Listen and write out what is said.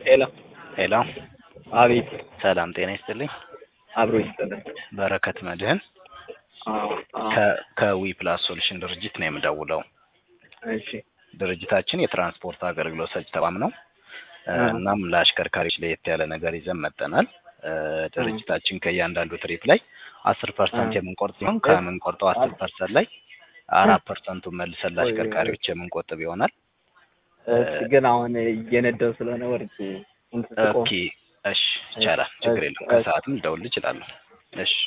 ሄሎ ሄሎ አቤት ሰላም ጤና ይስጥልኝ። አብሮ ይስጥልን። በረከት መድህን አዎ አዎ ከ- ከዊ ፕላስ ሶሉሽን ድርጅት ነው የምደውለው። እሺ ድርጅታችን የትራንስፖርት አገልግሎት ሰጪ ተቋም ነው። እ፣ አዎ። እናም ለአሽከርካሪዎች ለየት ያለ ነገር ይዘን መጠናል። ድርጅታችን ከእያንዳንዱ ትሪፕ ላይ አስር ፐርሰንት አዎ። የምንቆርጥ ሲሆን ከምንቆርጠው አስር ፐርሰንት ላይ አራት ፐርሰንቱን መልሰን ለአሽከርካሪዎች የምንቆጥብ ይሆናል። እሺ ግን አሁን እየነዳው ስለሆነ ወርጄ እንትን ስቆም ኦኬ እሺ፣ ይቻላል፣ ችግር የለም። እሺ። ከሰዓትም ልደውል እችላለሁ። እሺ